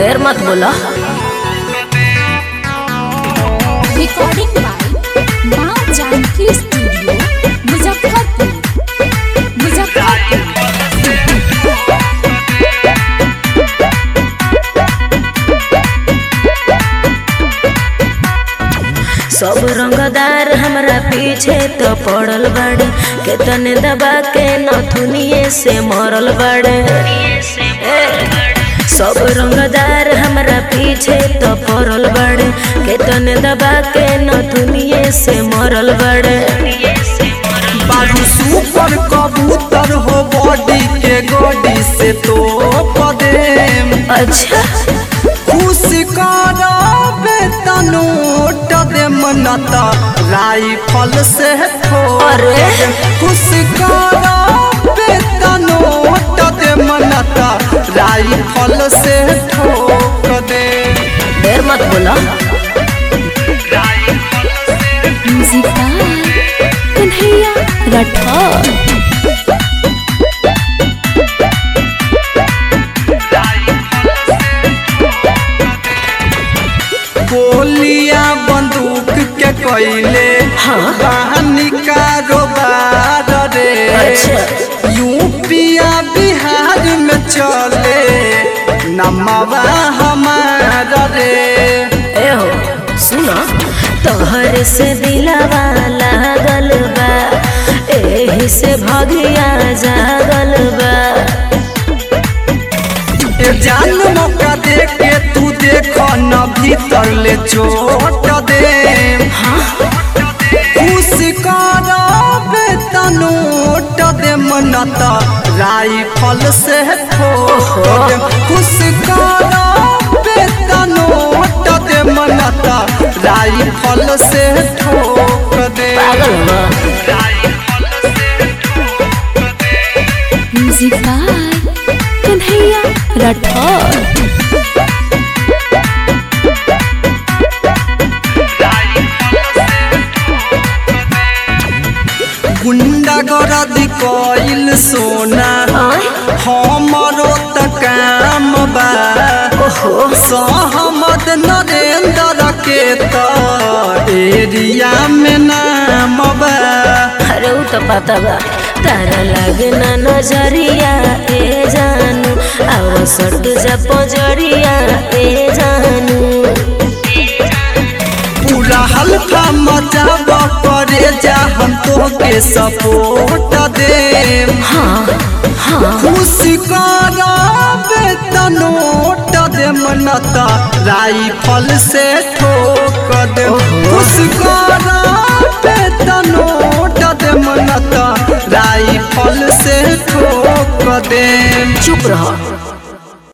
ढेर मत बोला रिकॉर्डिंग बाय माँ जानकी स्टूडियो मुजफ्फरपुर मुजफ्फरपुर सब रंगदार हमरा पीछे तो पड़ल बाड़े केतने दबा के नथुनिए से मरल बाड़े ए, सब रंगदार हमरा पीछे तो पड़ल बाड़े केतने दबा के नथुनिए से मरल बाड़े बारू सुपर कबूतर हो बॉडी के गोडी से तो पदेम अच्छा खुश कराबे तनोट दे मनता राइफल से ठोक अरे। दे। खुश कराबे तनोट दे मनता राइफल से ठोक दे ढेर मत बोला म्यूजिक बाय कन्हैया राठौर गोलियां बंदूक के कोयले हाँ। कहानी कारोबार रे अच्छा। यूपिया बिहार में चले नमवा हमारा रे ए हो सुना तोहर से दिलवा लागल बा एही से भगिया जागल बा ए जान मौका दे के तू देखो न भीतर ले चोट दे खुश कराबे तनोट दे मनता राइफल से ठोक दे खुश कराबे तनोट दे मनता राइफल से ठोक दे पागल बा म्यूजिक बाय कन्हैया राठौर गुंडा गरदी कइल सोना आय? हमरो त काम बा सहमद नरेंद्र के त एरिया में नाम बा अरे उ तो पता बा तारा लागे ना नजरिया ए जानू आव सट जा पजरिया ए जानू पूरा हल्का मचाब करे जा हम तो के सपोर्ट दे हाँ हाँ खुश कराबे तनोट दे मनता राइफल से ठोक दे खुश कराबे तनोट दे मनता राइफल से ठोक दे चुप रहो